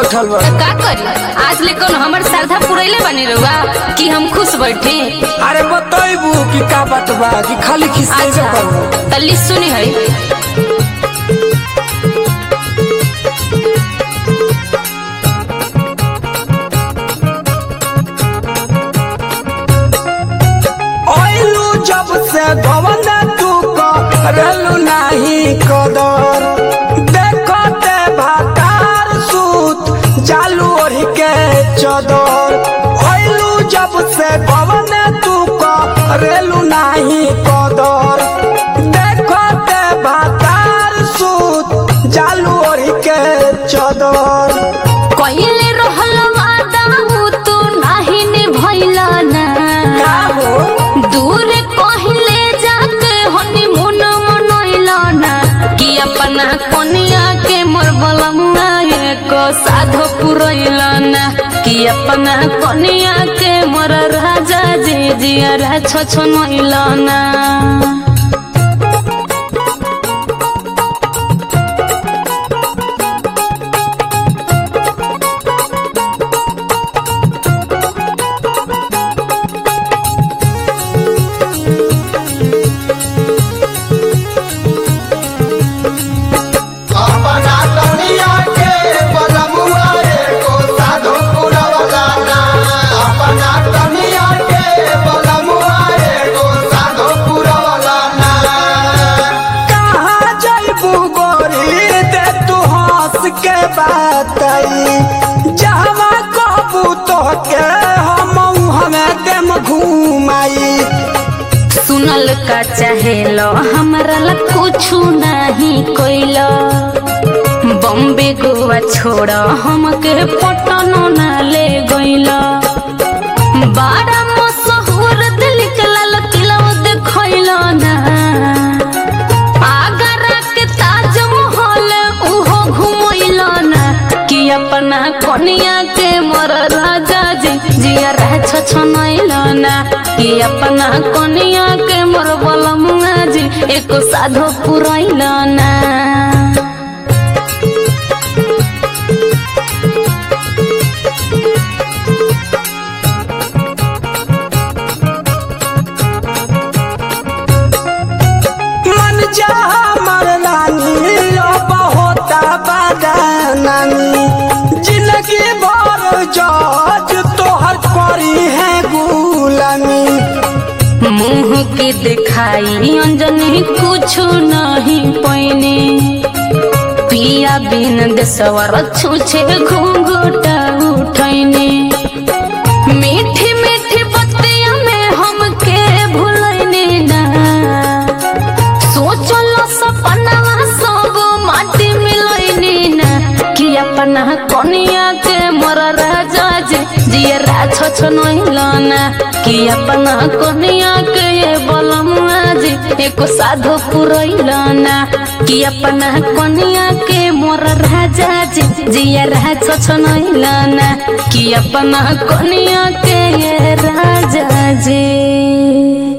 बैठल बा तो का करी आज ले कौन हमर श्रद्धा पुरैले बनी रहुआ कि हम खुश बैठे अरे बतैबू कि का बात बा कि खाली खिस्से अच्छा करबू तल्ली सुनी है ओइलू जब से गवन तू करलू नाही कदर देखते भातार सूत चालू ओढ़ के चदर ओइलू जब से गवन तू करलू नाही कदर देखते भातार सूत चालू ओढ़ के चदर कहिले रहल वादा उ तू नाही निभैला ना का हो दूर कहिले जाके हनीमून मनैला ना कि अपना कनिया के मोर बलमुआ एक साधो पुरैला ना कि अपना कनिया के मोर राजा जी जिया रा छ नैला ना अपना दुनिया के बलमुआ एको साधु पुरवला ना अपना दुनिया के बलमुआ एको साधु पुरवला ना कहाँ जैबू गोरी दे तू हंस के बातई जहवा कहबू तोहके हम हमें देम घुमाई सुनल का चाहेलो हमरा ला कुछु नहीं कोइलो बॉम्बे गोवा छोड़ हमके पटनो ना ले गइलो बड़ा मशहूर दिल के लाल किला देखइलो ना आगरा के ताजमहल उहो घुमइलो ना कि अपना कनिया के मोर राजा जी जिया रह छछनइलो ना कि अपना कनिया के मोर बलमुआ जी एको साधो पुरइलो ना मन जा हमर रानी अब होता बदनामी जिंदगी भर जज तोहर करी है गुलामी मुंह के दिखाई अंजनी कुछु नहीं पैने पिया बिन देसवर छुछे घूंघटा उठैने मीठी मीठी बतिया में हमके भूलैने ना सोचलो सपनवा सब माटी मिलैने ना कि अपना कनिया के मोर राजा जी जिया राछ छनैलना कि अपना कनिया के ये बलमुआ जी एको साधो पुरैलना कि अपना कनिया के मोर राजा जी जिया राछ छनैलना कि अपना कनिया के ये राजा जी